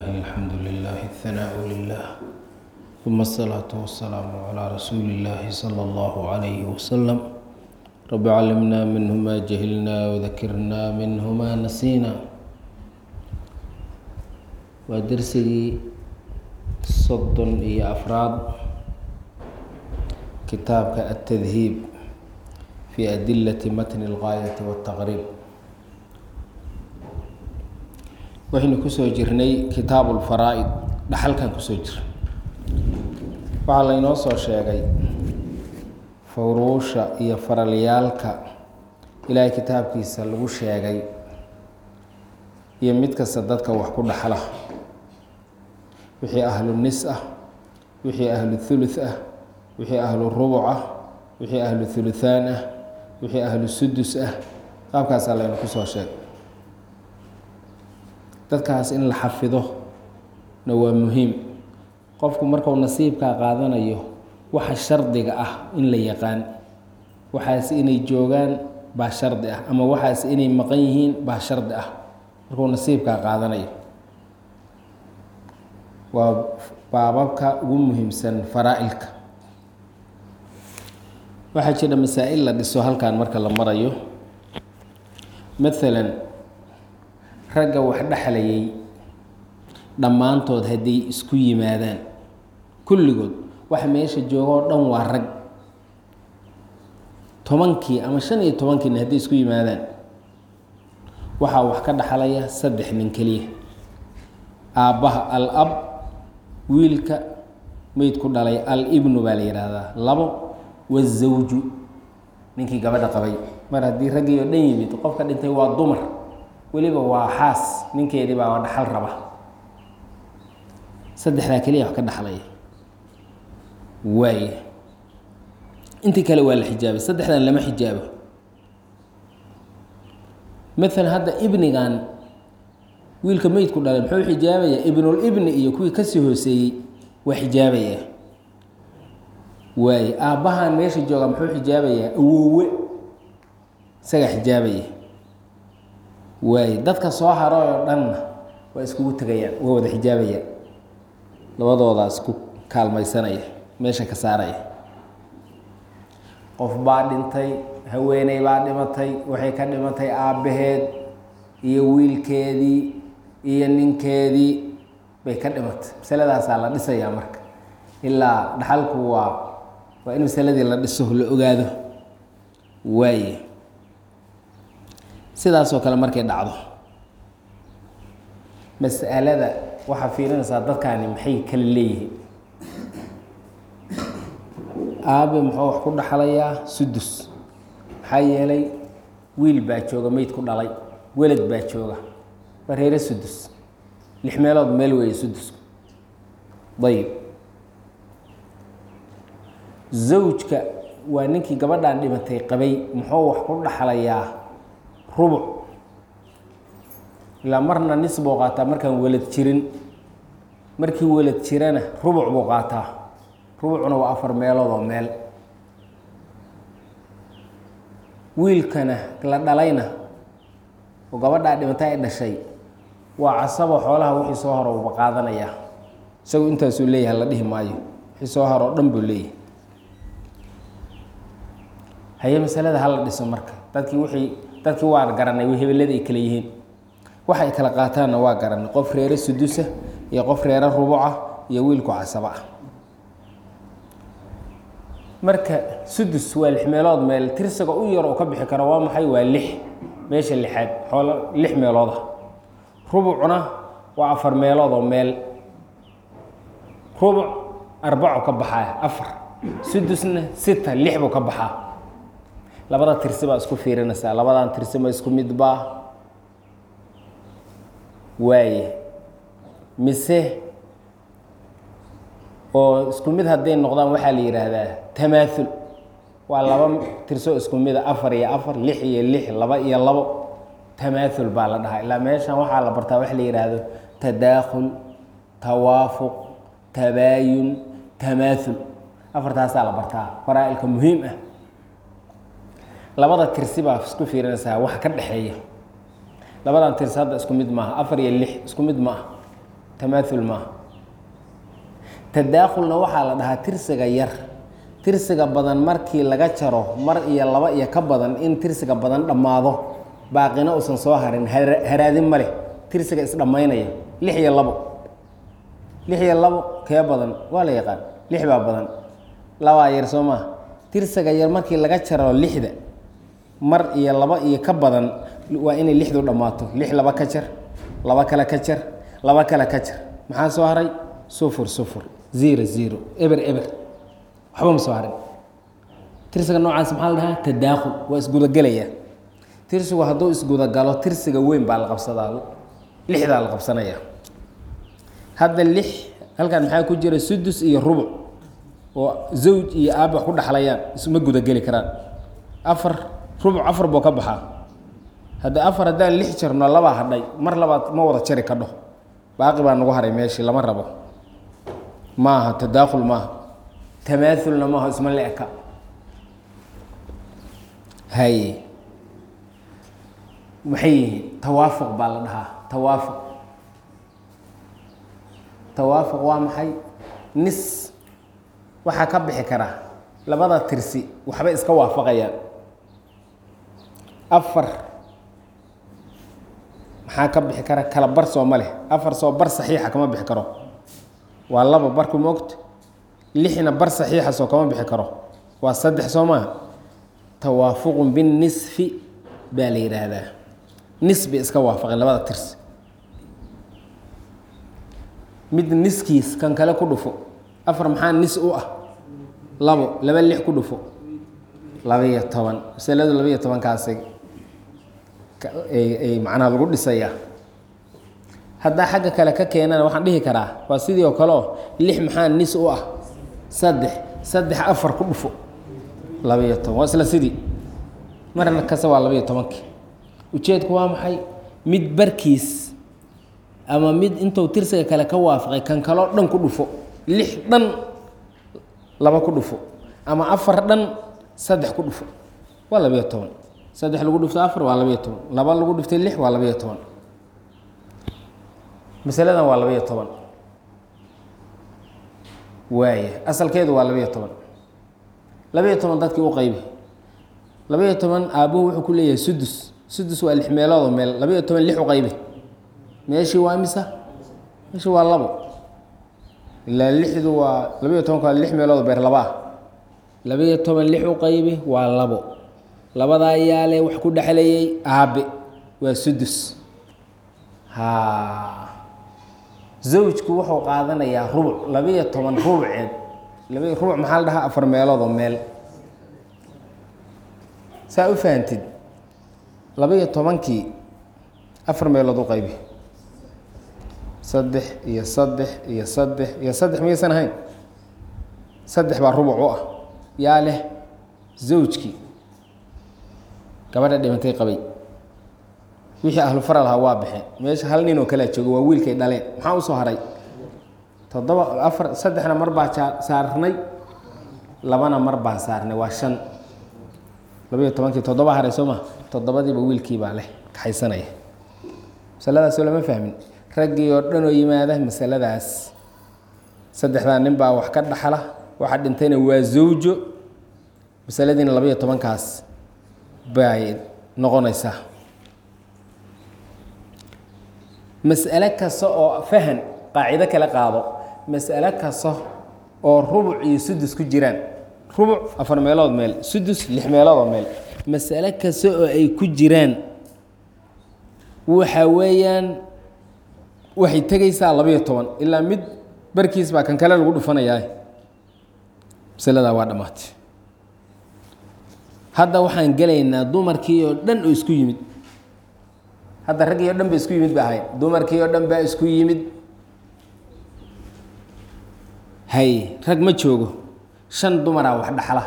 الحمد لله الثناء لله ثم الصلاة والسلام على رسول الله صلى الله عليه وسلم رب علمنا منه ما جهلنا وذكرنا منه ما نسينا ودرسي صد إي أفراد كتابك التذهيب في أدلة متن الغاية والتغريب waxaynu kusoo jirnay kitaabu lfaraa'id dhaxalkan kusoo jira waxaa laynoo soo sheegay furuusha iyo faralyaalka ilaahay kitaabkiisa lagu sheegay iyo mid kasta dadka wax ku dhaxla wixii ahlu nis ah wixii ahlu thuluth ah wixii ahlu rubuc ah wixii ahlu thuluthaan ah wixii ahlu sudus ah qaabkaasaa laynu kusoo sheegay dadkaas in la xafido na waa muhiim qofku markuu nasiibkaa qaadanayo waxa shardiga ah in la yaqaan waxaas inay joogaan baa shardi ah ama waxaas inay maqan yihiin baa shardi ah markuu nasiibkaa qaadanayo waa baababka ugu muhiimsan faraa-ilka waxaa jira masaa-il la dhiso halkan marka la marayo maalan ragga wax dhexlayay dhammaantood hadday isku yimaadaan kulligood waxa meesha jooga oo dhan waa rag tobankii ama shan iyo tobankiina hadday isku yimaadaan waxaa wax ka dhexlaya saddex nin keliya aabbaha al ab wiilka meyd ku dhalay al ibnu baa la yidhaahdaa labo wazawju ninkii gabadha qabay mar haddii raggii oo dhan yimid qofka dhintay waa dumar weliba waa xaas ninkeedii baa dhaxal raba saddexdaa keliya wax ka dhaxlaya waaya intii kale waa la xijaabay saddexdan lama xijaabo maalan hadda ibnigan wiilka meydku dhalay muxuu xijaabayaa ibnul ibni iyo kuwii kasii hooseeyey waa xijaabaya waaya aabbahan meesha jooga muxuu xijaabayaa awoowe isagaa xijaabaya waaye dadka soo haray oo dhanna waa iskugu tegayaan waa wada xijaabayaan labadoodaas ku kaalmaysanaya meesha ka saaraya qof baa dhintay haweeney baa dhimatay waxay ka dhimatay aabbaheed iyo wiilkeedii iyo ninkeedii bay ka dhimatay masaladaasaa la dhisayaa marka ilaa dhaxalku waa waa in masaladii la dhiso la ogaado waaye sidaasoo kale markay dhacdo mas'alada waxaa fiirinaysaa dadkaani maxay kala leeyihiin aabe muxuu wax ku dhaxlayaa sudus maxaa yeelay wiil baa jooga meyd ku dhalay welad baa jooga waa reere sudus lix meelood meel weeye sudusku dayib zawjka waa ninkii gabadhan dhimatay qabay muxuu wax ku dhaxlayaa rubuc ilaa marna nis buu qaataa markaan welad jirin markii welad jirana rubuc buu qaataa rubucna waa afar meelood oo meel wiilkana la dhalayna oo gabadhaa dhimata ay dhashay waa casabo xoolaha wixii soo haro uba qaadanayaa isagu intaasuu leeyahay la dhihi maayo wixii soo haro oo dhan buu leeyahay haye masalada hala dhiso marka dadkii wixii dadkii waa garanay hebelada ay kale yihiin waxa ay kala qaataanna waa garanay qof reere sudusa iyo qof reere rubuca iyo wiilku casaba ah marka sudus waa lix meelood meel tirsiga u yar oo ka bixi karo waa maxay waa lix meesha lixaad xoolo lix meelooda rubucna waa afar meelood oo meel rubuc arbaco ka baxaa afar sudusna sita lix buu ka baxaa labada tirsi baa isku fiirinaysaa labadan tirsi ma isku mid baa waaye mise oo isku mid hadday noqdaan waxaa la yidhaahdaa tamaathul waa laba tirso isku mida afar iyo afar lix iyo lix laba iyo labo tamaathul baa la dhahaa ilaa meeshan waxaa la bartaa waxa la yidhaahdo tadaakhul tawaafuq tabaayun tamaathul afartaasaa la bartaa faraa-ilka muhiim ah labada tirsi baa isku fiirinaysaa wax ka dhexeeya labadan tirsi hadda isku mid maaha afar iyo lix isku mid maaha tamaaul maaha tadaakhulna waxaa la dhahaa tirsiga yar tirsiga badan markii laga jaro mar iyo laba iyo ka badan in tirsiga badan dhammaado baaqina uusan soo harin haraadin ma leh tirsiga isdhammaynaya lix iyo labo lix iyo labo kee badan waa la yaqaan lix baa badan labaa yar soo maaha tirsiga yar markii laga jaro lixda mar iyo laba iyo ka badan waa inay lixdu dhammaato lix laba ka jar laba kale ka jar laba kale ka jar maxaa soo haray sufur sufur zero zero eber eber waxba ma soo harin tirsiga noocaas maxaa la dhahaa tadaakhul waa isgudagelaya tirsigu hadduu isgudagalo tirsiga weyn baa la qabsadaa lixdaa la qabsanaya hadda lix halkan maxaa ku jira sudus iyo rubuc oo zawj iyo aaba wax ku dhexlayaan isma gudageli karaan afar rubuc afar buu ka baxaa hadda afar haddaan lix jarno labaa hadhay mar labaad ma wada jari kadho baaqi baa nagu haray meeshii lama rabo maaha tadaakhul maaha tamaaulna maaha isma le-ka haye maxay yihiin tawaafuq baa la dhahaa tawaafuq tawaafuq waa maxay nis waxaa ka bixi kara labada tirsi waxbay iska waafaqayaan afar maxaa ka bixi kara kala bar soo ma leh afar soo bar saxiixa kama bixi karo waa laba barku moogta lixna bar saxiixa soo kama bixi karo waa saddex soo maaha tawaafuqun binnisfi baa la yidhaahdaa nis bay iska waafaqeen labada tirsi mid niskiis kan kale ku dhufo afar maxaa nis u ah labo laba lix ku dhufo labaiyo toban masaladu labaiyo tobankaasi ay macnaha lagu dhisayaa haddaa xagga kale ka keenana waxaan dhihi karaa waa sidii oo kale oo lix maxaa nis u ah saddex saddex afar ku dhufo labaiyo toban waa isla sidii marna kasta waa labaiyo tobankii ujeedku waa maxay mid barkiis ama mid intuu tirsiga kale ka waafaqay kan kaloo dhan ku dhufo lix dhan laba ku dhufo ama afar dhan saddex ku dhufo waa labiyo toban saddex lagu dhufto afar waa labiyo toban laba lagu dhuftay lix waa labiyo toban masaladan waa labiyo toban waaya asalkeedu waa labiyo toban labiyo toban dadkii u qaybi labiyo toban aabbuhu wuxuu ku leeyahay sudus sudus waa lix meeloodoo meel labiyo toban lix u qaybi meeshii waa imisa meeshii waa labo ilaa lixdu waa labiyo tobanka waa lix meeloodoo beer laba ah labiyo toban lix u qaybi waa labo labadaa yaale wax ku dhexleeyey aabe waa sudus ha zawjku wuxuu qaadanayaa rubuc labiyo toban rubuceed labi rubuc maxaa la dhahaa afar meeloodoo meel saa u fahantid labiyo tobankii afar meelood u qaybi saddex iyo saddex iyo saddex iyo saddex miyaysan ahayn saddex baa rubuc u ah yaa leh zawjkii gabadha dhimantay qabay wixii ahlu faral ahaa waa baxeen meesha hal nin oo kalea jooga waa wiilkay dhaleen maxaa usoo haray toddoba afar saddexna mar baa jaa saarnay labana mar baan saarnay waa shan labiyo tobankii toddoba haray soo ma toddobadiiba wiilkii baa leh kaxaysanaya masaladaasoo lama fahmin raggii oo dhan oo yimaada masaladaas saddexdaa nin baa wax ka dhaxla waxa dhintayna waa zawjo masaladiina labayo tobankaas bay noqonaysaa mas'ale kasta oo fahan qaacido kala qaado mas'ale kasta oo rubuc iyo sudus ku jiraan rubuc afar meelood meel sudus lix meeloodoo meel mas'ale kasta oo ay ku jiraan waxa weeyaan waxay tegaysaa labayo toban ilaa mid barkiis baa kan kale lagu dhufanayaa masaladaa waa dhammaatay hadda waxaan gelaynaa dumarkii oo dhan oo isku yimid hadda raggii oo dhan ba isku yimid ba ahayn dumarkii oo dhan baa isku yimid hay rag ma joogo shan dumaraa wax dhaxla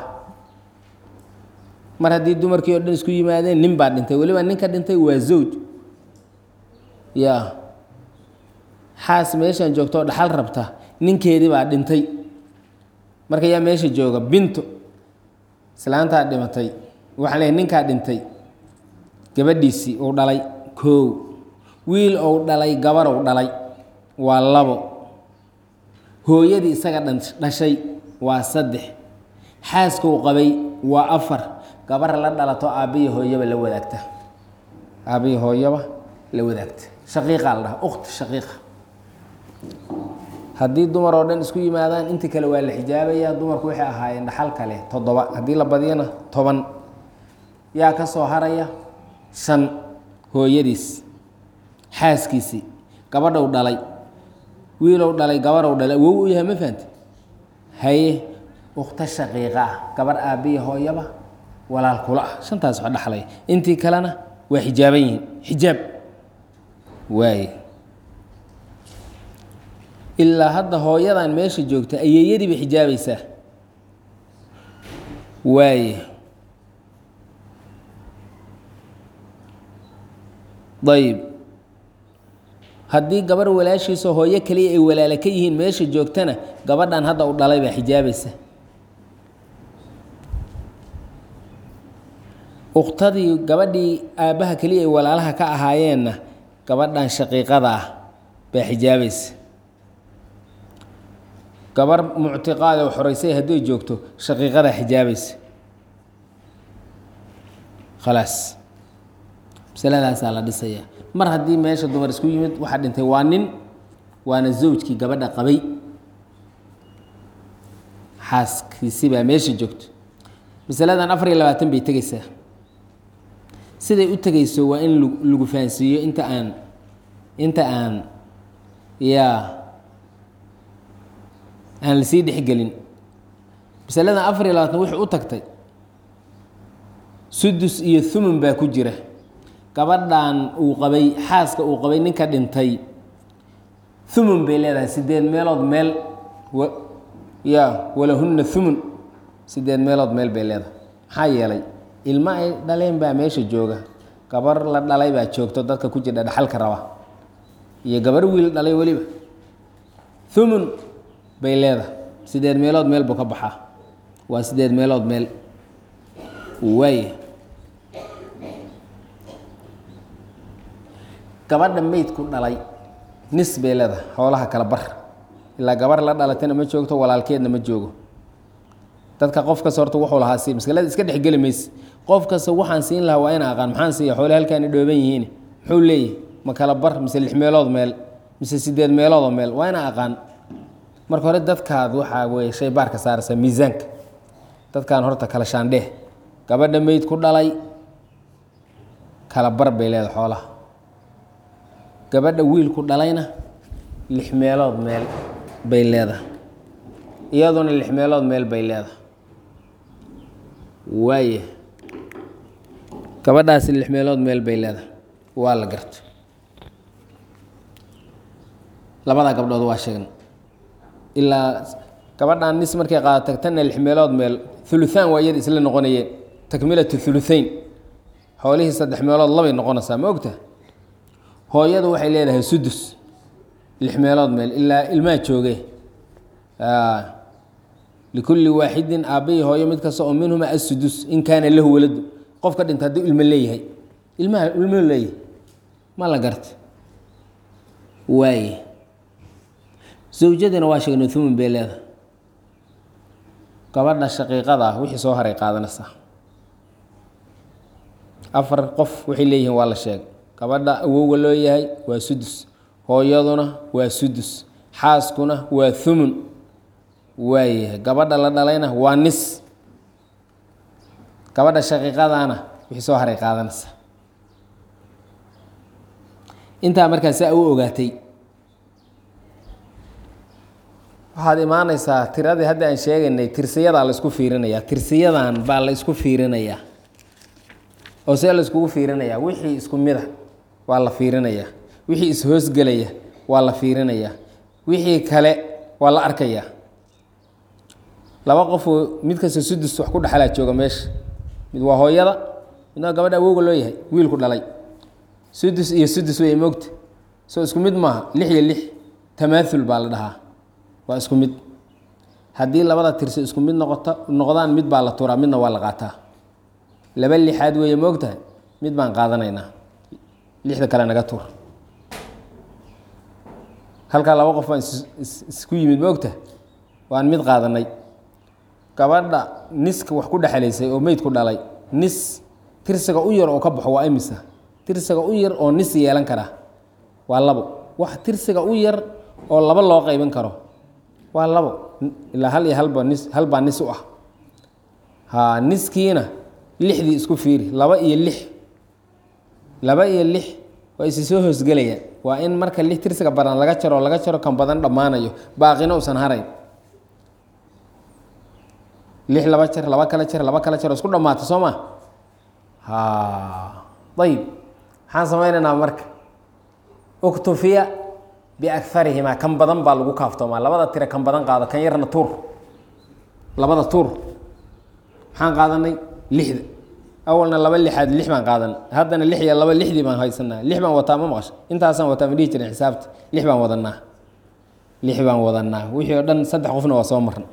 mar haddii dumarkii oo dhan isku yimaadeen nin baa dhintay weliba ninka dhintay waa zawj ya xaas meeshaan joogto oo dhaxal rabta ninkeedii baa dhintay marka yaa meesha jooga binto islaantaa dhimatay waxaan leeyahy ninkaa dhintay gabadhiisii uu dhalay koow wiil ou dhalay gabarow dhalay waa labo hooyadii isaga dhashay waa saddex xaaskuu qabay waa afar gabar la dhalato aabbiyi hooyaba la wadaagta aabbiyi hooyaba la wadaagta shaqiiqaa la dhaha ukhti shaqiiqa haddii dumar oo dhan isku yimaadaan intii kale waa la xijaabaya dumarku waxay ahaayeen dhaxal kale toddoba haddii la badiyana toban yaa ka soo haraya shan hooyadiis xaaskiisii gabadhow dhalay wiilow dhalay gabarow dhalay wow u yahay ma fahamte haye ukhto shaqiiqa ah gabar aabbiya hooyaba walaal kula ah shantaas wax dhaxlaya intii kalena waa xijaaban yihiin xijaab waaye ilaa hadda hooyadan meesha joogta ayeeyadii bay xijaabaysaa waaye ayib haddii gabar walaashiisao hooyo kaliya ay walaalo ka yihiin meesha joogtana gabadhan hadda u dhalay baa xijaabaysa ukhtadii gabadhii aabbaha keliya ay walaalaha ka ahaayeenna gabadhan shaqiiqada ah baa xijaabaysa gabar muctiqaad oo xoreysay hadday joogto shaqiiqadaa xijaabaysa khalaas masaladaasaa la dhisaya mar haddii meesha dumar isku yimid waxaa dhintay waa nin waana zawjkii gabadha qabay xaaskiisi baa meesha joogto masaladan afar iyo labaatan bay tegeysaa siday u tegeyso waa in lagu fahansiiyo inta aan inta aan yaa aan lasii dhexgelin masaladan afar iyo labaatan wuxuu u tagtay sudus iyo thumun baa ku jira gabadhan uu qabay xaaska uu qabay ninka dhintay thumun bay leedahay sideed meelood meel ya walahunna thumun sideed meelood meel bay leedahay maxaa yeelay ilmo ay dhaleen baa meesha jooga gabar la dhalay baa joogto dadka ku jira dhaxalka raba iyo gabar wiil dhalay weliba thumun bay leedahay sideed meelood meel buu ka baxaa waa sideed meelood meel waaya gabadha meydku dhalay nis bay leedahay xoolaha kala bar ilaa gabar la dhalatayna ma joogto walaalkeedna ma joogo dadka qof kasta horta wuxuu lahaa si masalada iska dhexgeli mayse qof kasta waxaan siin lahaa waa ina aqaan maxaan siiya xoole halkaani dhooban yihiin muxuu leeyahy ma kala bar mise lix meelood meel mise sideed meeloodoo meel waa ina aqaan marka hore dadkaad waxaa weye shay baarka saaraysa miisaanka dadkaan horta kala shaandheh gabadha meyd ku dhalay kala bar bay leedahay xoolaha gabadha wiilku dhalayna lix meelood meel bay leedahay iyaduna lix meelood meel bay leedahay waaya gabadhaasi lix meelood meel bay leedahay waa la garto labadaa gabdhood waa sheegna ilaa gabadhaan nis markay qaada tagtana lix meelood meel uluaan waa iyada isla noqonayeen takmilatu uluain xoolihii saddex meelood labay noqonaysaa ma ogta hooyadu waxay leedahay sudus lix meelood meel ilaa ilmaa jooge likulli waaxidin aabbayi hooyo mid kasta oo minhuma asudus in kaana lahu waladu qofka dhinta hadduu ilmo leeyahay ilmaha ilmo leeyahay ma la garta waaye zawjadina waa sheegnay thumun bay leedahay gabadha shaqiiqada ah wixii soo haray qaadanaysaa afar qof waxay leeyihiin waa la sheegay gabadha awowga loo yahay waa sudus hooyaduna waa sudus xaaskuna waa thumun waayahay gabadha la dhalayna waa nis gabadha shaqiiqadana wixii soo haray qaadanaysaa intaa markaa saa u ogaatay waxaad imaanaysaa tiradii hadda aan sheegaynay tirsiyadaa la isku fiirinayaa tirsiyadan baa la isku fiirinayaa oo see la iskugu fiirinayaa wixii isku mida waa la fiirinayaa wixii ishoosgelaya waa la fiirinayaa wixii kale waa la arkayaa laba qofoo mid kasta sudus wax ku dhexalaa jooga meesha mid waa hooyada midna waa gabadha awowga loo yahay wiilku dhalay sudus iyo sudus wey moogta soo isku mid maaha lix iyo lix tamaathul baa la dhahaa waa isku mid haddii labada tirsi isku mid noqoto noqdaan mid baa la turaa midna waa la qaataa laba lixaad weeye ma ogtahay mid baan qaadanaynaa lixda kale naga tur halkaa laba qof baan isku yimid ma ogta waan mid qaadanay gabadha niska wax ku dhexelaysay oo meydku dhalay nis tirsiga u yar oo ka baxo waa imisa tirsiga u yar oo nis yeelan karaa waa labo wax tirsiga u yar oo laba loo qaybin karo waa labo ilaa hal iyo halba nis hal baa nis u ah ha niskiina lixdii isku fiiri laba iyo lix laba iyo lix waa isi soo hoosgelayaan waa in marka lix tirsiga badan laga jaro laga jaro kan badan dhammaanayo baaqina uusan harayn lix laba jer laba kala jer laba kala jer oo isku dhammaata soo ma ha ayib maxaan samaynaynaa marka uktufiya biakarihimaa kan badan baa lagu kaaftoomaa labada tire kan badan qaado kan yarna tuur labada tuur maxaan qaadanay lixda awalna laba lixaad lix baan qaadanay haddana lix iyo laba lixdii baan haysanaa lix baan wataa ma maqasho intaasaan wataa ma dhihi jirin xisaabta lix baan wadanaa lix baan wadanaa wixii oo dhan saddex qofna waa soo marna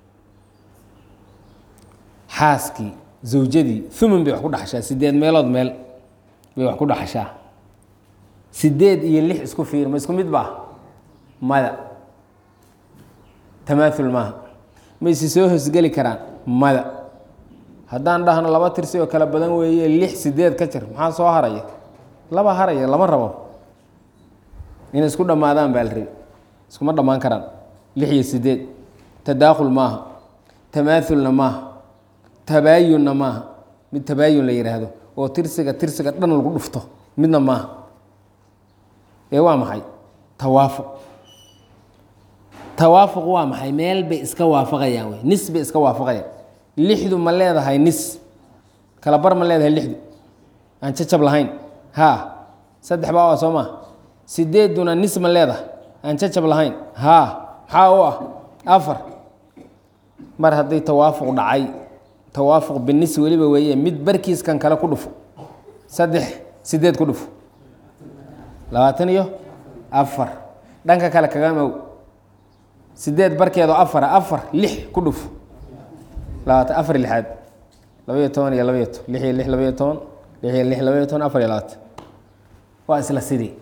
xaaskii zawjadii uman bay wax ku dhaxashaa sideed meelood meel bay wax ku dhaxashaa sideed iyo lix isku fiir ma isku mid baa mada tamaaul maaha ma isi soo hosgeli karaan mada haddaan dhahno laba tirsi oo kala badan weeye lix sideed ka jir maxaa soo haraya laba haraya lama rabo inay isku dhammaadaan baa la rabi iskuma dhammaan karaan lix iyo sideed tadaakhul maaha tamaaulna maaha tabaayunna maaha mid tabaayun la yidhaahdo oo tirsiga tirsiga dhan lagu dhufto midna maaha ee waa maxay tawaafuq tawaafuq waa maxay meel bay iska waafaqayaan wey nis bay iska waafaqayaan lixdu ma leedahay nis kala bar ma leedahay lixdu aan jacab lahayn haa saddex baa waa soo maa sideeduna nis ma leedahay aan jacab lahayn haa maxaa u ah afar mar hadday tawaafuq dhacay tawaafuq binis weliba weeye mid barkiiskan kale ku dhufo saddex sideed ku dhufo labaatan iyo afar dhanka kale kaga mow sideed barkeedoo afara afar lix ku dhufo labaatan afar lixaad labaiyo toban iyo labaiyo toban lix iyo lix labaiyo toban lix iyo lix labaiyo toban afar iyo labaatan waa isla sidii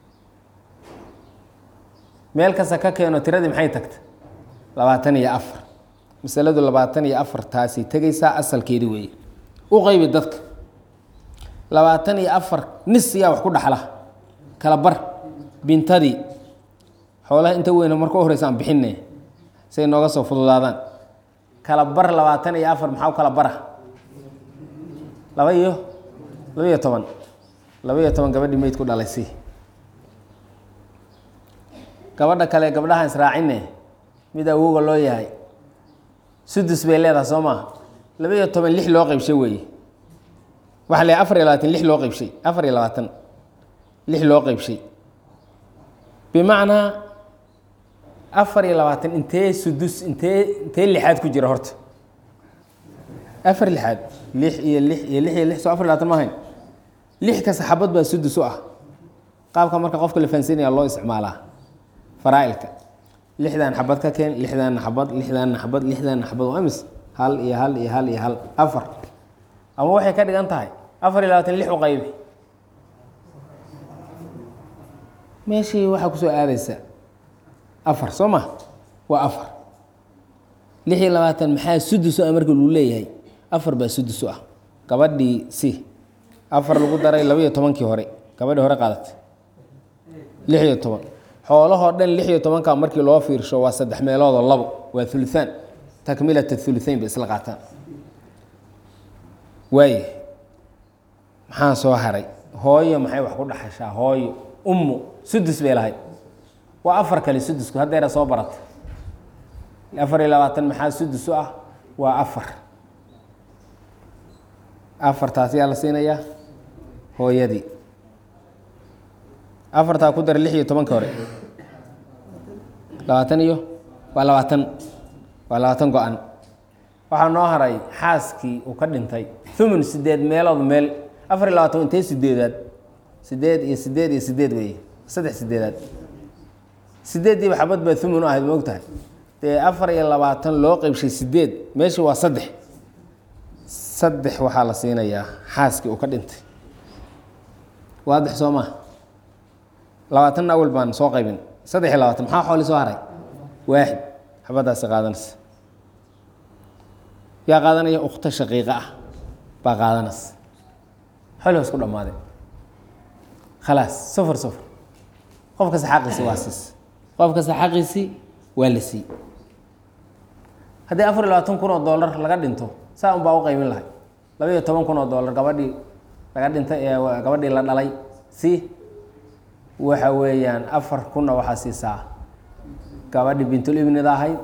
meel kasta ka keeno tiradii maxay tagta labaatan iyo afar masaladu labaatan iyo afar taasi tegaysaa asalkeedi weeye u qaybi dadka labaatan iyo afar nis yaa wax ku dhaxla kala bar bintadii xoolaha inta weyna marka u horeysa aan bixine say nooga soo fududaadaan kala bar labaatan iyo afar maxaa u kala bara laba iyo laba iyo toban laba iyo toban gabadhii meyd ku dhalay si gabadha kale gabdhahaan israacine mid awooga loo yahay sudus bay leedahay soo maaha laba iyo toban lix loo qeybshay weeye waxaa le afar iyo labaatan lix loo qeybshay afar iyo labaatan lix loo qeybshay bimacnaa afar iyo labaatan intee sudus intee intee lixaad ku jira horta afar lixaad lix iyo lix iyo lix iyo lix soo afar iyo labaatan ma ahayn lix ka saxaabad baa sudus u ah qaabka marka qofka la fahansiinaya loo isticmaalaa faraailka lixdan xabad ka keen lixdanna xabad lixdanna xabad lixdanna xabad waa imis hal iyo hal iyo hal iyo hal afar ama waxay ka dhigan tahay afar iyo labaatan lix u qaybi meeshii waxaa kusoo aadaysa afar soo ma waa afar lix iyo labaatan maxaa sudus ah marka lagu leeyahay afar baa sudus u ah gabadhii si afar lagu daray laba iyo tobankii hore gabadhii hore qaadatay lix iyo toban xoolahoo dhan lix iyo tobanka markii loo fiirsho waa saddex meeloodoo labo waa uluaan takmilat uluain bay isla qaataan waay maxaa soo haray hooyo maxay wax ku dhaxashaa hooyo ummu sudus bay lahayd waa afar kale sudusku haddeera soo barata afar iyo labaatan maxaa sudus u ah waa afar afartaas yaa la siinayaa hooyadii afartaa ku dara lix iyo tobanka hore labaatan iyo waa labaatan waa labaatan go-an waxaa noo haray xaaskii uu ka dhintay thumun sideed meelood meel afar iyo labaatan intee sideedaad sideed iyo sideed iyo sideed weeye saddex sideedaad sideeddiiba xabad baa thumun u ahayd ma og tahay dee afar iyo labaatan loo qeybshay sideed meeshii waa saddex saddex waxaa la siinayaa xaaskii uu ka dhintay waadex soo maa labaatanna awal baan soo qaybin saddex iyo labaatan maxaa xooli soo haray waaxid xabadaasi qaadanaysa yaa qaadanaya ukhto shaqiiqa ah baa qaadanaysa xooli waa isku dhammaadeen khalaas safar safar qof kasta xaqiisi waa siis qof kasta xaqiisi waa la sii haddii afar iyo labaatan kun oo dollar laga dhinto saa un baa u qaymin lahay laba iyo toban kun oo dollar gabadhii laga dhintay ee gabadhii la dhalay si waxa weeyaan afar kunna waxaa siisaa gabadhii bintul ibnida ahayd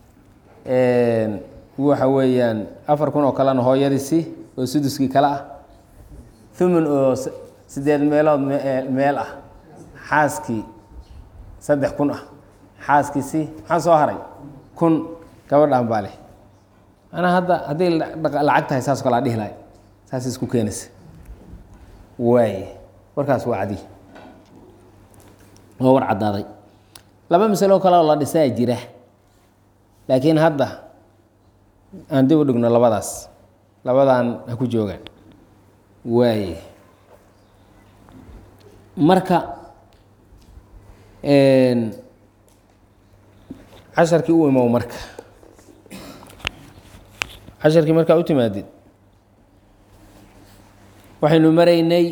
waxa weeyaan afar kun oo kalena hooyadii si oo suduskii kale ah thumun oo sideed meelood meel ah xaaskii saddex kun ah xaaskii si maxaa soo haray kun gabadhaan baa leh manaa hadda haddii lacag tahay saas kale a dhihi lahay saas isku keenaysa waay warkaas waa cadi waa war caddaaday laba masalo kale oo la dhisaa jira laakiin hadda aan dib u dhigno labadaas labadan ha ku joogaan waaye marka casharkii u imow marka casharkii markaa u timaadid waxaynu maraynay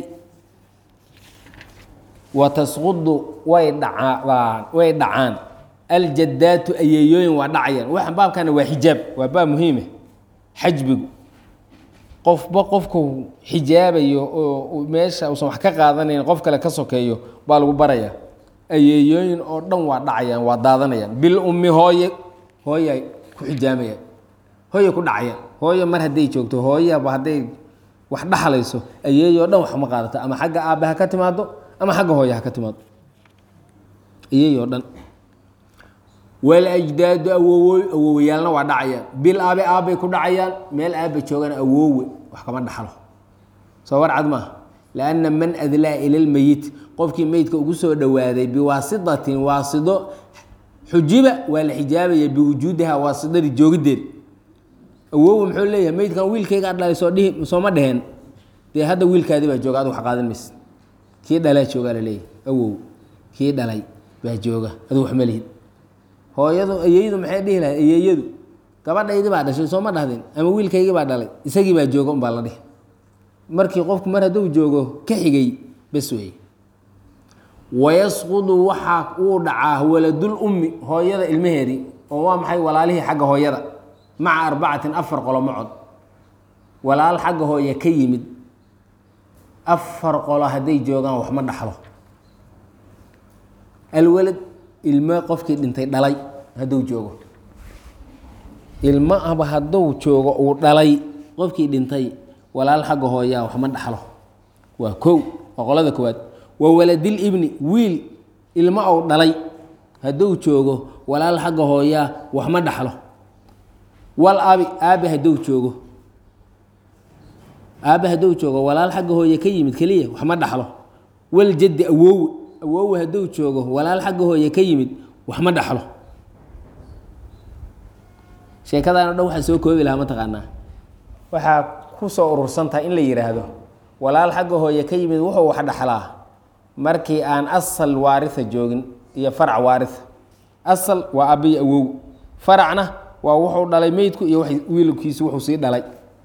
watasqudu way dhacaan way dhacaan aljadaatu ayeeyooyin waa dhacayaan waxaan baabkana waa xijaab waa baab muhiime xajbigu qofba qofku xijaabayo oo meesha uusan wax ka qaadanayn qof kale ka sokeeyo baa lagu baraya ayeeyooyin oo dhan waa dhacayaan waa daadanayaan bil ummi hooye hooyay ku xijaamayaan hooye ku dhacayaan hooye mar hadday joogto hooyaba hadday wax dhaxlayso ayeeyo o dhan wax ma qaadato ama xagga aabbe ha ka timaado ama xagga hooye ha ka timaado ayeeyo o dhan walajdaadu awowo awowayaalna waa dhacayaan bil aabe aabbay ku dhacayaan meel aabba joogana awoowe wax kama dhaxlo soo war cad maaha lianna man adlaa ila lmeyit qofkii meydka ugu soo dhowaaday biwaasitatin waasido xujiba waa la xijaabaya biwujuudiha waasidadii joogiddeed awoowe muxuu leeyahay meydkan wiilkaygaa dhalay soo dhihi sooma dheheen dee hadda wiilkaadii baa jooga adigu wax qaadan maysid kii dhalaa joogaa la leeyahay awow kii dhalay baa jooga adigu wax ma lihid hooyadu ayeeyadu maxay dhihi lahay ayeeyadu gabadhaydii baa dhashay soo ma dhahdeen ama wiilkaygii baa dhalay isagii baa jooga unbaa la dhihi markii qofku mar hadduu joogo ka xigay bes weeye wayasqudu waxaa uu dhacaa waladul ummi hooyada ilmaheedii oo waa maxay walaalihii xagga hooyada maca arbacatin afar qolo macod walaal xagga hooye ka yimid afar qolo hadday joogaan wax ma dhaxlo alwalad ilmo qofkii dhintay dhalay hadduu joogo ilmo aba hadduu joogo uu dhalay qofkii dhintay walaal xagga hooyaa wax ma dhaxlo waa kow waa qolada koowaad waa waladil ibni wiil ilmo ou dhalay hadduu joogo walaal xagga hooyaa wax ma dhaxlo wal abi aabe hadduu joogo aabe hadduu joogo walaal xagga hooye ka yimid keliya wax ma dhaxlo wal jaddi awoowe awoowe hadduu joogo walaal xagga hooye ka yimid wax ma dhaxlo sheekadaana dhan waxaa soo koobi lahaa mataqaanaa waxaa ku soo urursantaha in la yidhaahdo walaal xagga hooye ka yimid wuxuu wax dhaxlaa markii aan asal waaria joogin iyo farac waaria asal waa abiy awow faracna waa wuxuu dhalay meydku iyo wiilkiisu wuxuu sii dhalay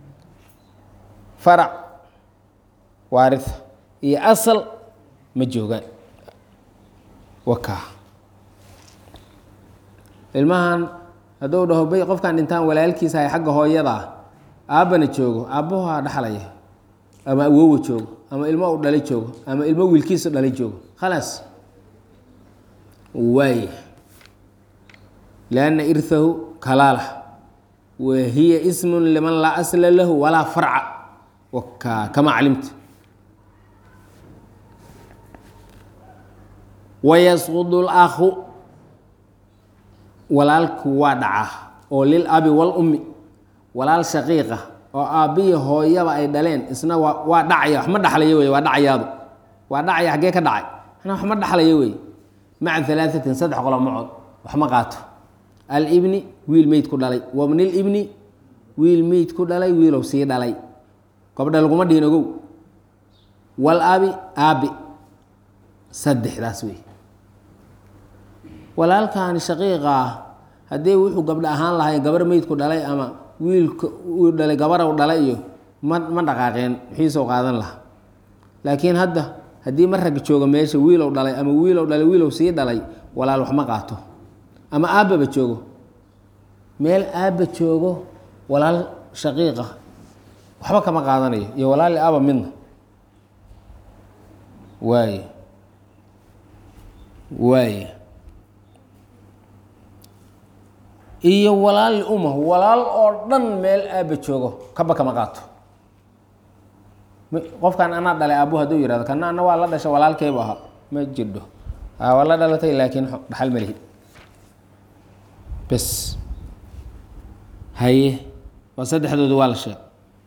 farac waaria iyo asal ma joogaan wakaa ilmahan hadduu dhaho bay qofkan dhintaan walaalkiisa hay xagga hooyadaa aabbana joogo aabbahoa dhaxlaya ama awowa joogo ama ilmo u dhalay joogo ama ilmo wiilkiisa dhalay joogo khalaas waay lianna irhahu kalaala wa hiya ismun liman laa asla lahu walaa farca wakaa kama calimta wayasqudu lakhu walaalku waa dhacaa oo lil abi wal ummi walaal shaqiiqa oo aabbiyi hooyaba ay dhaleen isna waa waa dhacaya wax ma dhaxlaya wey waa dhacayaadu waa dhacaya xaggee ka dhacay ana wax ma dhaxlaya wey maca alaaثatin saddex qolo macod wax ma qaato alibni wiil meyd ku dhalay wabnilibni wiil meyd ku dhalay wiilow sii dhalay gobdha laguma dhihin ogow wal abi aabi saddexdaas wey walaalkaani shaqiiqa ah haddii wuxuu gabdho ahaan lahay gabar meydku dhalay ama wiilka uu dhalay gabarow dhalay iyo ma ma dhaqaaqeen wixiisoo qaadan lahaa laakiin hadda haddii ma rag joogo meesha wiilow dhalay ama wiilow dhalay wiilow sii dhalay walaal wax ma qaato ama aabbaba joogo meel aabba joogo walaal shaqiiqa waxba kama qaadanayo iyo walaali aba midna waay waay iyo walaali uma walaal oo dhan meel aabba joogo kaba kama qaato qofkan anaa dhalay aabbu hadduu yihahdo kana ana waa la dhasha walaalkeybu ahaa ma jirdho waa la dhalatay laakiin dhaxal ma lihi bes haye waa saddexdoodu waa la sheeg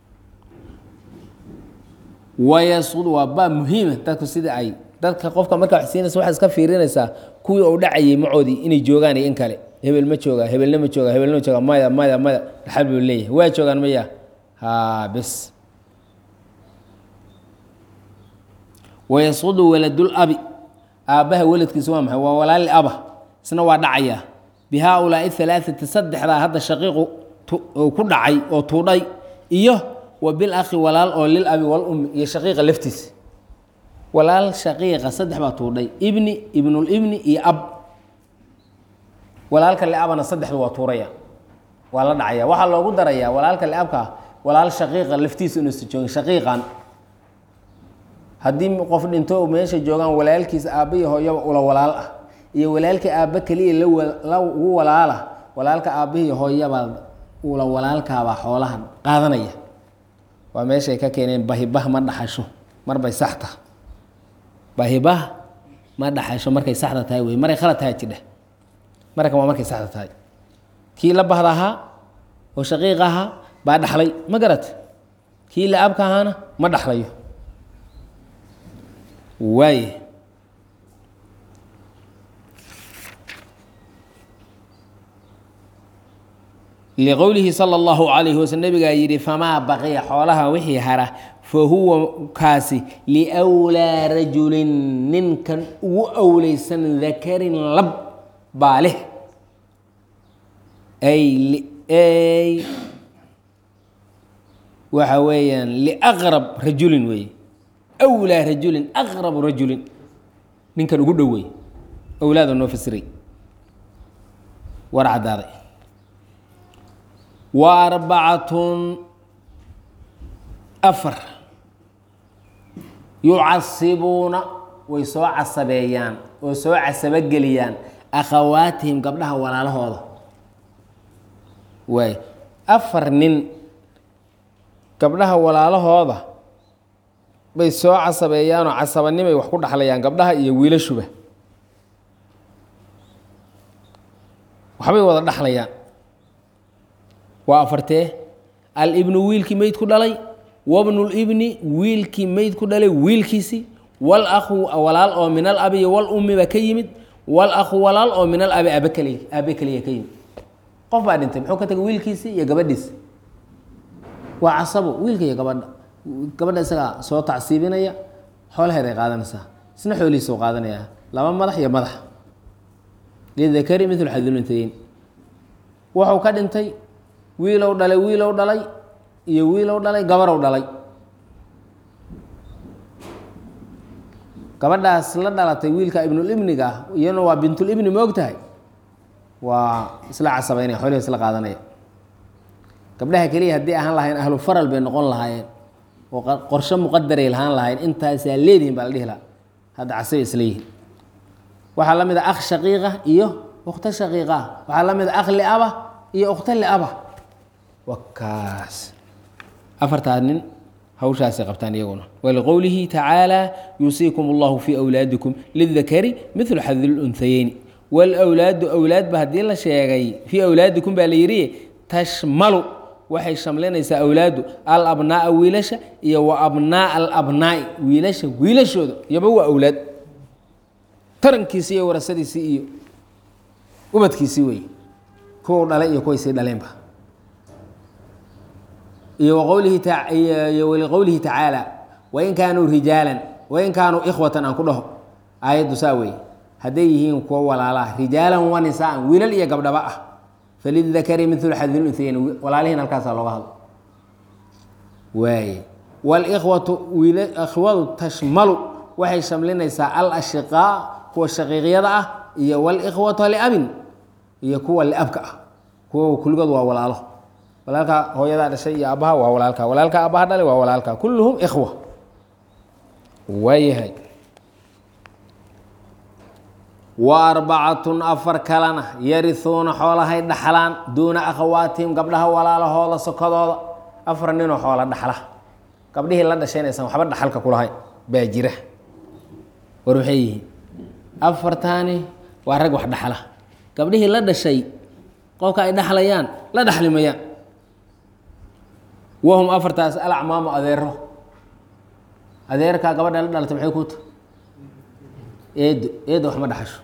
wayasud waa baa muhiima dadku sida ay dadka qofka markaa wax siinaysa waxaad iska fiirinaysaa kuwii uu dhacayay macoodii inay joogaan iyo in kale hebel ma jooga hebelna ma jooga hebelna ma jooga maya maya maya dhaxal buu leeyahay waa joogaan maya ha bes wayasudu waladul abi aabbaha weladkiisa waa maxay waa walaali aba isna waa dhacayaa bi haaulaai alaaati saddexdaa hadda shaqiiqu uu ku dhacay oo tuudhay iyo wa bil akhi walaal oo lil abi wal ummi iyo shaqiiqa laftiisa walaal shaqiiqa saddex baa tuudhay ibni ibnulibni iyo ab walaalka liabana saddexdu waa tuuraya waa la dhacaya waxaa loogu darayaa walaalka liabka walaal shaqiiqa laftiisa inuusa joogin shaqiiqan haddii qof dhinto meesha joogaan walaalkiisa aabba iyo hooyaba ula walaal ah iyo walaalka aabba keliya la ugu walaala walaalka aabbahiiyo hooyabaa ula walaalkaabaa xoolaha qaadanaya waa meeshay ka keeneen bahibah ma dhaxasho marbay saxta bahibah ma dhaxasho markay saxda tahay wey maray khalad tahay jidha markan waa markay saxda tahay kii la bahda ahaa oo shaqiiq ahaa baa dhaxlay ma garat kii la abka ahaana ma dhaxlayo waay liqowlihi sala allahu calayhi waslm nabigaa yidhi famaa baqiya xoolaha wixii hara fa huwa kaasi liwlaa rajulin ninkan ugu awleysan dakarin lab baa leh ay ay waxa weeyaan liaqrab rajulin weeye awlaa rajulin aqrabu rajulin ninkan ugu dhow wey awlaada noo fasiray war caddaaday wa arbacatun afar yucasibuuna way soo casabeeyaan oo soo casabogeliyaan akhawaatihim gabdhaha walaalahooda waay afar nin gabdhaha walaalahooda bay soo casabeeyaanoo casabanimay wax ku dhaxlayaan gabdhaha iyo wiilashuba waxbay wada dhaxlayaan waa afartee alibnu wiilkii meyd ku dhalay wabnulibni wiilkii meyd ku dhalay wiilkiisii wal akhu walaal oo min al abi iyo wal ummi baa ka yimid wal akhu walaal oo min al abi aabe keliya aabe keliya ka yimid qof baa dhintay muxuu ka tagay wiilkiisii iyo gabadhiisi waa casabo wiilka iyo gabadha gabadha isagaa soo tacsiibinaya xoolaheeday qaadanaysaa isna xoolihiisa u qaadanaya laba madax iyo madax lidakari mithlu xaduluntayeyn wuxuu ka dhintay wiilow dhalay wiilow dhalay iyo wiilow dhalay gabarow dhalay gabadhaas la dhalatay wiilka ibnulibniga ah iyana waa bintulibni ma og tahay waa isla casabaynaya xoolihi isla qaadanaya gabdhaha keliya haddii ahaan lahayn ahlu faral bay noqon lahaayeen oo qorshe muqadaray lahaan lahayn intaasaa leedihin baa la dhihi lahaa hadda casabay isla yihiin waxaa la mid a akh shaqiiqa iyo ukhto shaqiiqa ah waxaa la mid a akh liaba iyo ukhto liaba wakaas afartaa nin hawshaasay qabtaan iyaguna waliqowlihi tacaala yuusiikum allahu fii awlaadikum lidakari midlu xadil unsayeyni wlwlaadu awlaadba haddii la sheegay fii awlaadikum baa la yidhi tashmalu waxay shamlinaysaa awlaadu alabnaaa wiilasha iyo wa abnaaa alabnaa'i wiilasha wiilashooda iyoba waa awlaad tarankiisii iyo warasadiisii iyo ubadkiisii wey kuwa dhalay iyo kuway sii dhaleenba iyo waqowlihi iyo waliqowlihi tacaala wain kaanuu rijaalan wain kaanuu ikhwatan aan ku dhaho aayaddu saa weeye hadday yihiin kuwo walaalaha rijaalan wa nisaan wiilal iyo gabdhaba ah falidakari milu xadil unhayayn walaalihiin halkaasaa looga hadlo waaye walikhwatu wiil ikhwadu tashmalu waxay shamlinaysaa al ashiqaa kuwa shaqiiqyada ah iyo walikhwatu liabin iyo kuwa liabka ah kuwa kulligood waa walaalo walaalka hooyadaa dhashay iyo aabbaha waa walaalka walaalka aabbaha dhalay waa walaalka kulluhum ikhwa waayahay wa arbacatun afar kalena yarihuuna xoolahay dhaxlaan duuna akhawaatihim gabdhaha walaalahooda sokodooda afar ninoo xoola dhaxla gabdhihii la dhashaynaysan waxba dhaxalka kulahayn baa jira war maxay yihiin afartaani waa rag wax dhaxla gabdhihii la dhashay qofka ay dhaxlayaan la dhaxli mayaan wahum afartaas alacmaamu adeero adeerkaa gabadha la dhalatay maxay ku ta eedo eedo wax ma dhaxasho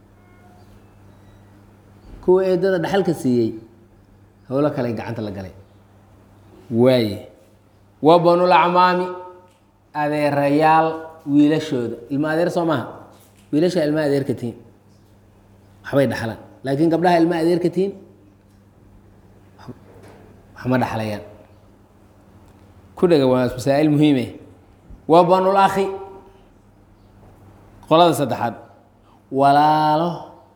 kuwa eedada dhaxalka siiyey howlo kale gacanta la galay waaye wa banulacmaami adeerayaal wiilashooda ilma adeer soo maaha wiilasha ilma adeerka tihiin waxbay dhaxlaan laakiin gabdhaha ilma adeerka tihiin waxma dhaxlayaan ku dhega waa masaa'il muhiime wa banul akhi qolada saddexaad walaalo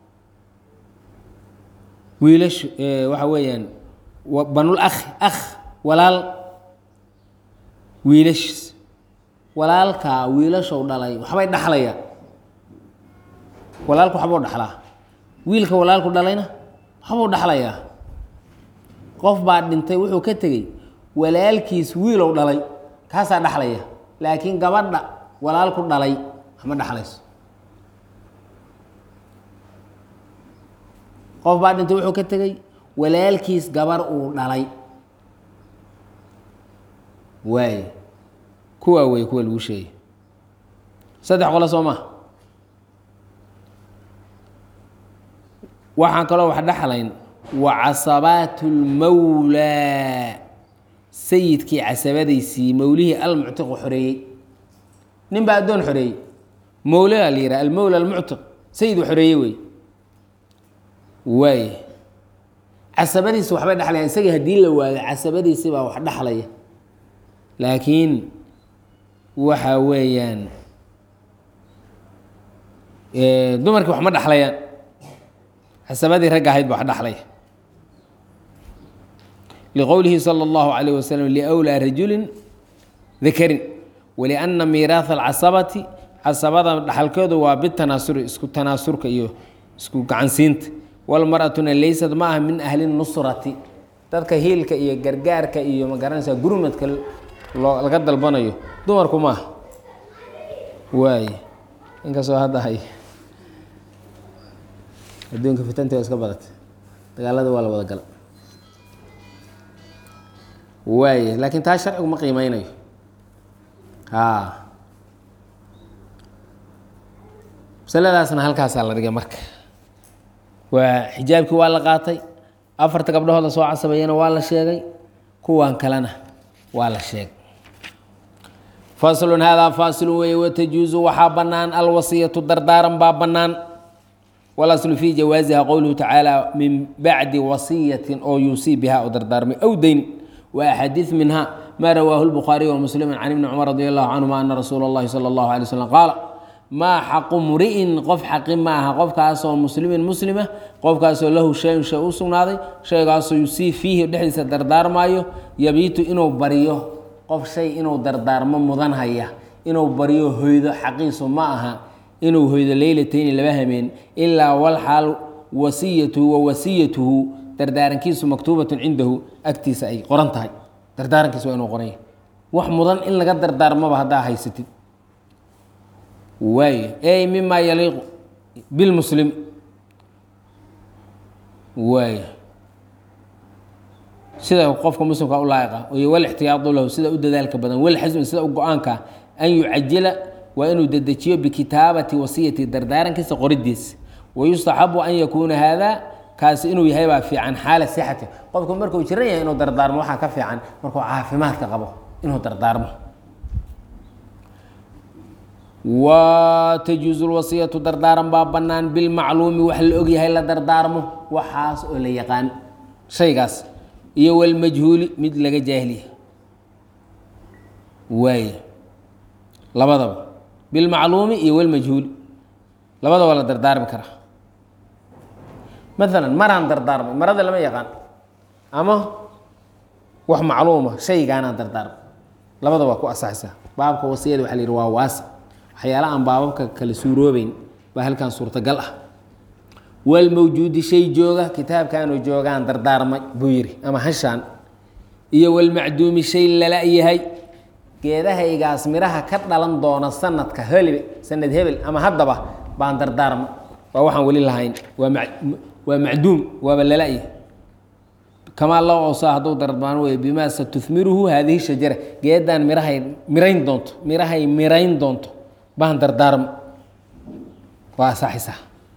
wiilashu waxa weeyaan banul akhi akh walaal wiilashiis walaalkaa wiilashow dhalay waxbay dhaxlayaan walaalku waxbuu dhaxlaa wiilka walaalku dhalayna waxbuu dhaxlayaa qof baa dhintay wuxuu ka tegey walaalkiis wiilow dhalay kaasaa dhaxlaya laakiin gabadha walaalku dhalay waxma dhaxlayso qof baa dhintay wuxuu ka tegey walaalkiis gabar uu dhalay waaye kuwaa wey kuwa lagu sheegay saddex qolo soo maa waxaan kaloo wax dhaxlayn wa casabaat lmawlaa sayidkii casabadaysii mawlihii almuctiqu xoreeyey nin baa addoon xoreeyey mawlaa la yihaha almowla almuctiq sayiduu xoreeyey wey waay casabadiisi waxbay dhexlayaan isagii haddii la waayo casabadiisi baa wax dhexlaya laakiin waxa weeyaan dumarkii wax ma dhexlayaan casabadii ragga ahayd ba wax dhexlaya liqowlihi salى اllahu عalيه waslm liwlىa rajuli dakarin waliأna miiraaثa اlcasabati casabada dhaxalkeedu waa bitanaasuri isku tanaasurka iyo isku gacansiinta walmaratuna laysad ma aha min ahli nusrati dadka hiilka iyo gargaarka iyo magaranaysa gurmadka laga dalbanayo dumarku maaha waay inkastoo hadda hay adduunka fitanta waa iska badatay dagaalada waa la wada gala waay laakiin taa sharcigu ma qiimeynayo a masaladaasna halkaasaa la dhigay marka waa xijaabkii waa la qaatay afarta gabdhahooda soo casabeeyana waa la sheegay kuwan kalena waa la sheegay faslun haadaa faasilun weeye watajuusu waxaa bannaan alwasiyatu dardaaran baa bannaan walaslu fii jawaasiha qowluhu tacaala min bacdi wasiyatin oo yuusii biha oo dardaarmay aw dayni wa axaadiid minha ma rawaahu lbukhaariy wamuslimu can ibni cumar radi allahu canhuma ana rasuula اllahi salى اllahu alay slam qaala maa xaqu mri'in qof xaqi ma aha qofkaasoo muslimin muslima qofkaasoo lahu shayun shay u sugnaaday shaygaasoo yusii fiihi dhexdiisa dardaarmaayo yabiitu inuu baryo qof shay inuu dardaarmo mudan haya inuu baryo hoydo xaqiisu ma aha inuu hoydo leylatayni laba hameen ilaa walxaal wasiyatuhu wa wasiyatuhu dardaarankiisu maktuubatun cindahu agtiisa ay qoran tahay dardaarankiis waa inuu qoranya wax mudan in laga dardaarmaba haddaa haysatid waay ey mima yaliiqu bilmuslim waay sida qofka muslimka u laa'iqa iyo walixtiyaadu lahu sida u dadaalka badan walxasmi sida u go-aanka an yucajila waa inuu dedejiyo bikitaabati wasiyati dardaarankiisa qoridiisa wayustaxabu an yakuuna haada kaasi inuu yahay baa fiican xaala sixati qofku markuu jiran yahay inuu dardaarmo waxaa ka fiican markuu caafimaadka qabo inuu dardaarmo wa tajuusu lwasiyatu dardaaran baa bannaan bilmacluumi wax la ogyahay la dardaarmo waxaas oo la yaqaan shaygaas iyo walmajhuuli mid laga jaahiliya waay labadaba bilmacluumi iyo walmajhuuli labadaba la dardaarmi karaa maalan maraan dardaarmay marada lama yaqaan ama wax macluuma shaygaanaan dardaarmay labada waa ku asaxaysaa baabka wasiyada waxa la yidhi waa waasa waxyaala aan baababka kala suuroobeyn baa halkan suurtagal ah walmawjuudi shay jooga kitaabkaanuu joogaan dardaarmay buu yidhi ama hashaan iyo walmacduumi shay lala yahay geedahaygaas midhaha ka dhalan doona sanadka helibe sanad hebel ama haddaba baan dardaarmay waa waxaan weli lahayn waa ma waa macduum waaba lala-yahay kamaa loo osa hadduu dardaarmo wey bimaa satufmiruhu haadihi shajara geedaan mirahay mirayn doonto mirahay mirayn doonto baan dardaarmo waa asaxaysaa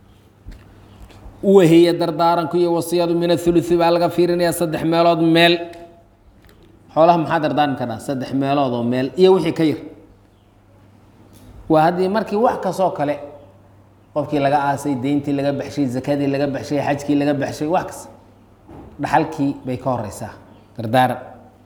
wahiya dardaaranku iyo wasiyadu min athuluthi baa laga fiirinayaa saddex meelood meel xoolaha maxaa dardaarmi karaa saddex meelood oo meel iyo wixii ka yar waa haddii markii wax kastoo kale qofkii laga aasay deyntii laga baxshay zakadii laga baxshay xajkii laga baxshay wax kasta dhaxalkii bay ka horeysaa dardaaran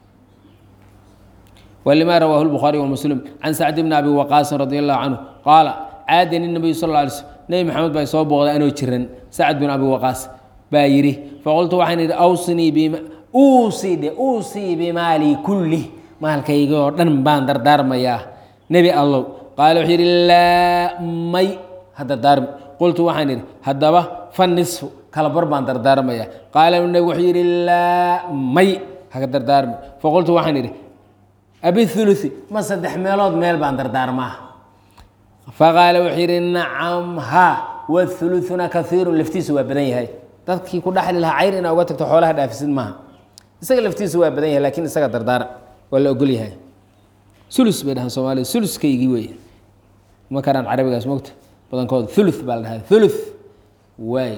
ولما رواه البخاري ومسلم عن سعد بن أبي وقاص رضي الله عنه قال عادني النبي صلى الله عليه وسلم نبي محمد باي soo booqday anoo jiran سعد بن أبي وقاص baa yidhi فقلت waxaan idhi أوصني بما uusi dhe uusii bimaali kulli maalkayga oo dhan baan dardaarmayaa nebi allow qaala wuxuu yidhi laa may ha dardaarmi qultu waxaan idhi haddaba fa nisfu kala bar baan dardaarmayaa qaala nebi wuxuu yidhi laa may haka dardaarmi faqultu waxaan idhi abithuluthi ma saddex meelood meel baan dardaarmaa faqaala wuxuu yidhi nacam ha wathuluthuna kaiirun laftiisu waa badan yahay dadkii ku dhaxli lahaa cayr inaa uga tagto xoolaha dhaafisid maaha isaga laftiisu waa badan yahay lakin isaga dardaara waa la ogol yahay ulus bay dhahaan soomaalida uluskaygii wey ma karaan carabigaas mogta badankooda ulu baa la dhahaa ulu waay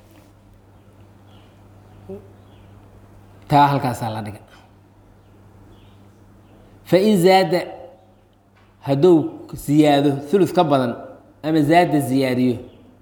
taa halkaasaa la dhiga fain zaada hadduu ziyaado ulu ka badan ama zaada ziyaadiyo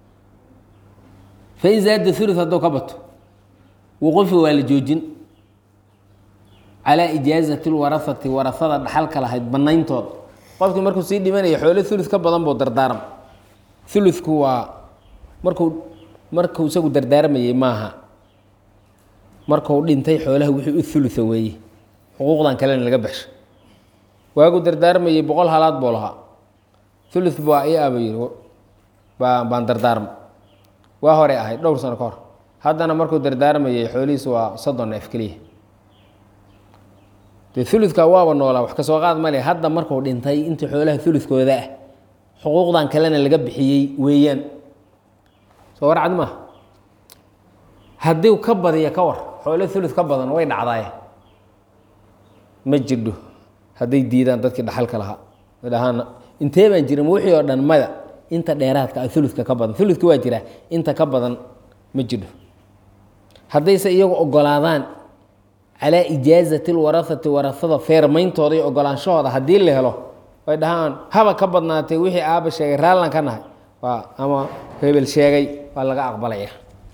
fain zaada ulu hadduu ka bato wqufi waa la joojin calaa ijaazati lwarahati warahada dhaxalka lahayd banayntooda qofkii markuu sii dhimanaya xoolo ulu ka badan buu dardaarma uludku waa markuu markuu isagu dardaarmayey maaha markuu dhintay xoolaha wixii u ulua weeye xuquuqdan kalena laga baxsho waagu dardaarmayey boqol halaad buu lahaa ulu baa i aba yiri baa baan dardaarma waa horey ahayd dhowr sano ka hor haddana markuu dardaarmayey xoolihiisu waa soddon neef keliya dee uludka waaba noolaa wax kasoo qaad male hadda markuu dhintay intii xoolaha uludkooda ah xuquuqdan kalena laga bixiyey weeyaan soo warcad maaha haddii ka badiya ka war xoolo ulud ka badan way dhacdaaye ma jirdho hadday diidaan dadkii dhaxalka lahaa dhahaan intee baan jirin wixii oo dhan mada inta dheeraadka ah uludka ka badan uludka waa jiraa inta ka badan ma jirdho haddayse iyagu ogolaadaan calaa ijaazati lwarahati warahada feermayntooda iyo ogolaanshahooda haddii la helo ay dhahaan haba ka badnaatay wixii aaba sheegay raallan ka nahay waa ama hebel sheegay waa laga aqbalaya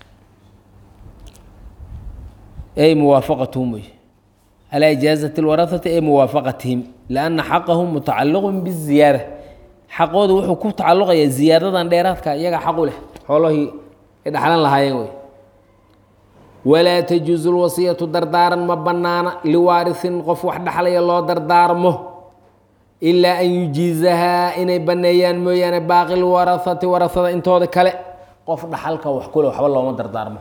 ay muwaafaqatuhum wey calaa ijaazati lwarahati ay muwaafaqatihim lianna xaqahum mutacalliqun biziyaada xaqooda wuxuu ku tacalluqayaa ziyaadadan dheeraadka iyaga xaqu leh xoolahii ay dhaxlan lahaayeen wey walaa tajuusu lwasiyatu dardaaran ma bannaana liwaarisin qof wax dhaxlaya loo dardaarmo ilaa an yujiizahaa inay banneeyaan mooyaane baaqi lwarahati warahada intooda kale qof dhaxalka wax kule waxba looma dardaarmo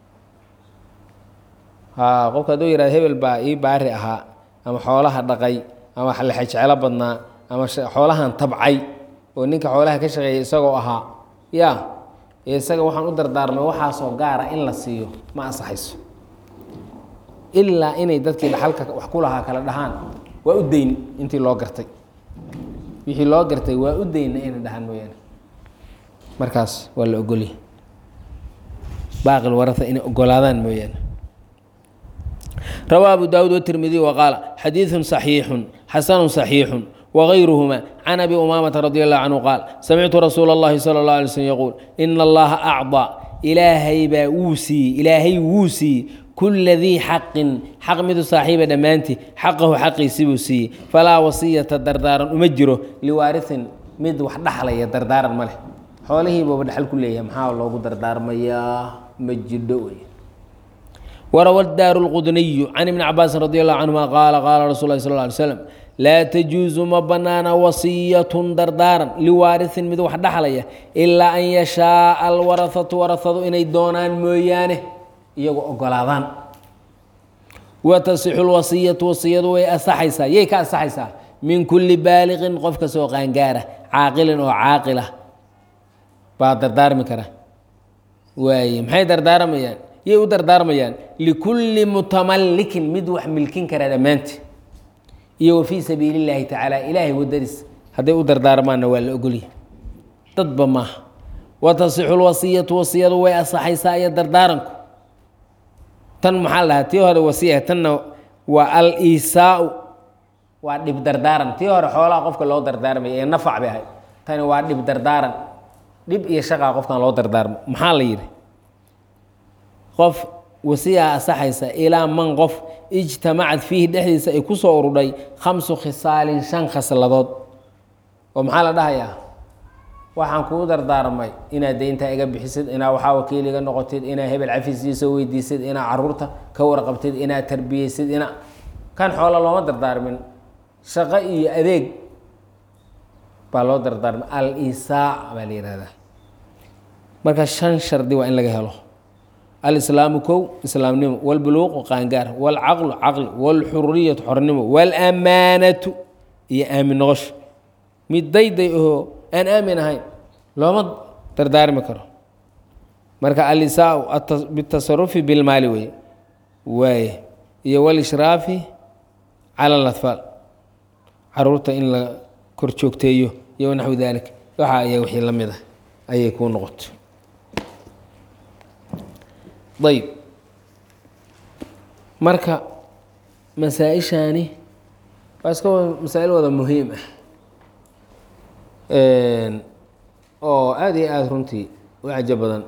ha qofka hadduu yihahdo hebel baa ii baari ahaa ama xoolaha dhaqay ama lexejecelo badnaa ama xoolahan tabcay oo ninka xoolaha ka shaqeeyay isagoo ahaa ya isaga waxaan u dardaarmay waxaasoo gaara in la siiyo ma ansaxayso ilaa inay dadkii dhaxalka wax ku lahaa kala dhahaan waa u dayn intii loo gartay wixii loo gartay waa u dayna inay dhahaan mooyaane markaas waa la ogolya baaqil warata inay ogolaadaan mooyaane rawaa abu daawud watirmidiy wa qaala xadiidun صaxiixun xasanu صaxiixun wغayruhma can abi umaamata radi allahu canhu qaal samictu rasuula اllahi salى اllah alay slm yaquul ina allaha acطى ilaahay baa wuu siiyey ilaahay wuu siiyey kula dii xaqin xaq midu saaxiiba dhammaantii xaqahu xaqiisi buu siiyey falaa wasiyata dardaaran uma jiro liwaarisin mid wax dhaxlaya dardaaran ma leh xoolihiibaba dhaxal ku leeyahay maxaa loogu dardaarmayaa ma jidho wey warawa daaru lqudniyu can ibni cabaasin radi allahu canhuma qaala qaala rasul lahi sal lla alay slam laa tajuusu ma bannaana wasiyatun dardaaran liwaarisin mid wax dhaxlaya ilaa an yashaaa alwarahatu warahadu inay doonaan mooyaane iyagoo ogolaadaan wa tasixu lwasiyatu wasiyadu way asaxaysaa yay ka asaxaysaa min kulli baaliqin qof kastoo qaangaara caaqilin oo caaqila baa dardaarmi kara waaye maxay dardaarmayaan yay u dardaarmayaan likulli mutamallikin mid wax milkin kara dhammaanti iyo wa fii sabiili illaahi tacaala ilaahay waddadiis hadday u dardaarmaanna waa la ogolya dadba maaha wa tasixu lwasiyatu wasiyadu way asaxaysaa iyo dardaaranku tan maxaa la dhahaa tii hore wasiya tanna waa al isaau waa dhib dardaaran tii hore xoolaha qofka loo dardaarmaya ee nafac bay ahayd tani waa dhib dardaaran dhib iyo shaqaa qofkan loo dardaarmo maxaa la yidhi qof wasiyaa asaxaysa ilaa man qof ijtamacad fiihi dhexdiisa ay ku soo urudhay khamsu khisaalin shan khasladood oo maxaa la dhahayaa waxaan kuu dardaarmay inaad deyntaa iga bixisid inaad waxaa wakiil iga noqotid inaad hebel cafisiisa weydiisid inaad caruurta ka warqabtid inaad tarbiyeysid ina kan xoola looma dardaarmin shaqo iyo adeeg baa loo dardaarmay al isaac baa la yihahdaa marka shan shardi waa in laga helo alislaamu kow islaamnimo walbuluuqu qaangaar walcaqlu caqli walxuriyatu xornimo walamaanatu iyo aamin noqosho mid dayday ahoo aan aamin ahayn looma dardaarmi karo marka alisaau bitasarufi bilmaali wey waaye iyo walishraafi cala alatfaal caruurta in la kor joogteeyo iyo naxwi dalik waxa aya wixii la mid ah ayay kuu noqoto ayb marka masaa-ishaani waa iska masaa-il wada muhiim ah oo aada iyo aada runtii u cajo badan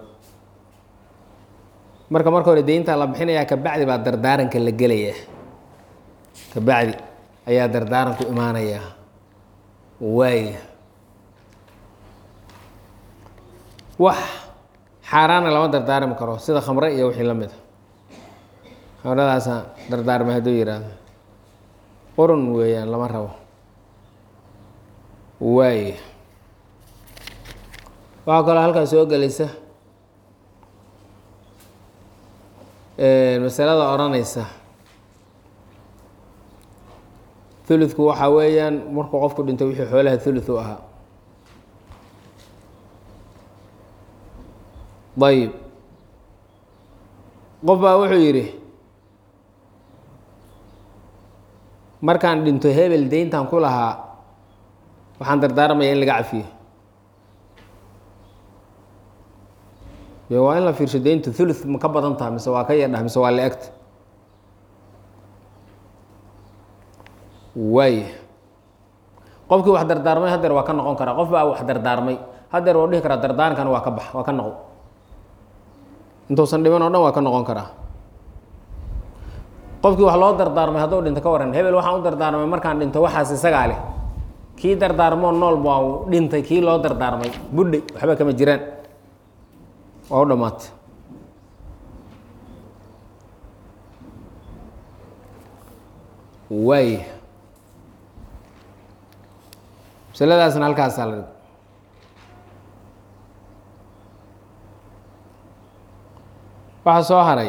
marka marka hore deyntaa la bixinayaa kabacdi baa dardaaranka la gelayaa kabacdi ayaa dardaaranku imaanayaa waaya wax xaaraana lama dardaarmi karo sida khamre iyo wixii la mid a khamradaasa dardaarmay hadduu yidhaahdo qurun weeyaan lama rabo waaya waxaa kaloo halkaa soo gelaysa masalada odhanaysa huludku waxaa weeyaan markuu qofku dhinto wixii xoolaha hulud u ahaa ayib qof baa wuxuu yidhi markaan dhinto hebel deyntan ku lahaa waxaan dardaarmaya in laga cafiyo de waa in la fiirsho deyntu thuluth ma ka badan taha mise waa ka yadhah mise waa la egta waaya qofkii wax dardaarmay hadeer waa ka noqon karaa qof baa wax dardaarmay hadeer waa dhihi karaa dardaarankan waa ka bax waa ka noqo intuusan dhiman oo dhan waa ka noqon karaa qofkii wax loo dardaarmay hadduu dhinto ka waran hebel waxaan u dardaarmay markaan dhinto waxaas isagaa leh kii dardaarmoo nool baa dhintay kii loo dardaarmay budhay waxba kama jiraan waa u dhammaatay waaya masaladaasna halkaasaa la dhig waxaa soo haray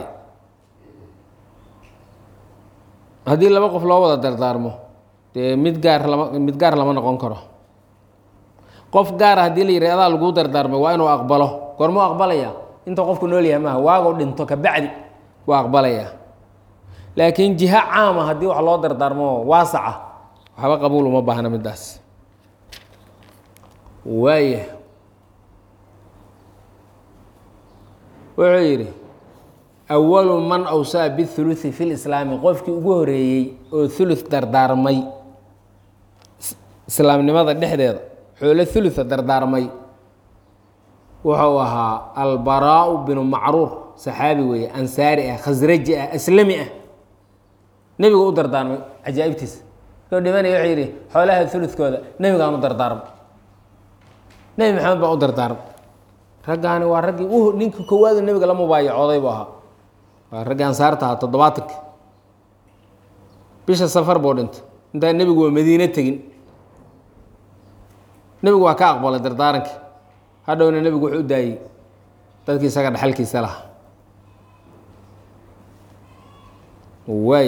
haddii laba qof loo wada dardaarmo dee mid gaar lama mid gaar lama noqon karo qof gaara haddii la yidhi adaa laguu dardaarmay waa inuu aqbalo goormuu aqbalaya inta qofku nool yahay maaha waago dhinto kabacdi waa aqbalaya laakiin jiha caama haddii wax loo dardaarmo waasaca waxba qabuul uma baahna middaas waaya wuxuu yidhi awalu man awsaa bihuluthi fi lislaami qofkii ugu horeeyey oo thuluth dardaarmay islaamnimada dhexdeeda xoolo hulua dardaarmay wuxuu ahaa albaraau binu macruur saxaabi weeye ansaari ah khasraji ah aslami ah nebigu u dardaarmay cajaa'ibtiisa koo dhimanaya wuxuu yidhi xoolaha uludkooda nebigaan u dardaarmay nebi maxamed baa u dardaarmay raggaani waa raggii u ninka koowaadu nebiga la mubaayacooday buu ahaa waa raggii ansaarta ahaa toddobaatanka bisha safar buu dhintay intaa nebigu waa madiine tegin nebigu waa ka aqbalay dardaaranka hadhowna nebigu wuxuu u daayey dadkii isaga dhexalkiisa lahaa waay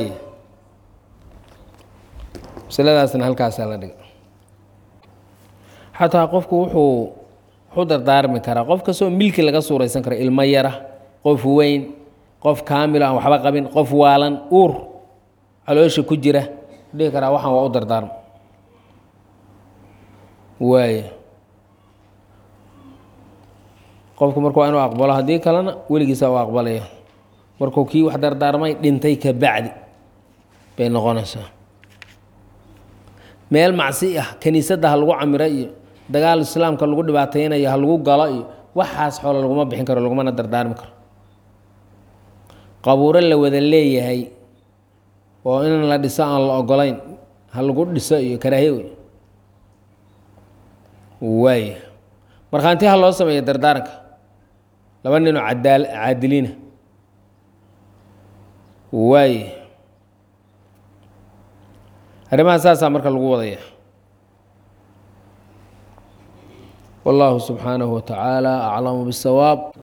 masaladaasna halkaasaa la dhigay xataa qofku wuxuu wuxuu dardaarmi karaa qof kastoo milki laga suuraysan karo ilmo yara qof weyn qof kaamilo aan waxba qabin qof waalan uur caloosha ku jira dhihi karaa waxaan waa u dardaarma waay qofku marka waa inuu aqbalo haddii kalena weligiisa u aqbalaya markuu kii wax dardaarmay dhintay ka bacdi bay noqonaysaa meel macsi ah kiniisadda ha lagu camiro iyo dagaal islaamka lagu dhibaateynayo ha lagu galo iyo waxaas xoolo laguma bixin karo lagumana dardaarmi karo qabuuro la wada leeyahay oo in la dhiso aan la ogolayn ha lagu dhiso iyo karaahiye wey waay markhaanti ha loo sameeya dardaaranka laba ninoo cadaal caadiliina waay arrimaha saasaa marka lagu wadaya wallahu subxaanahu wa tacaala aclamu bisawaab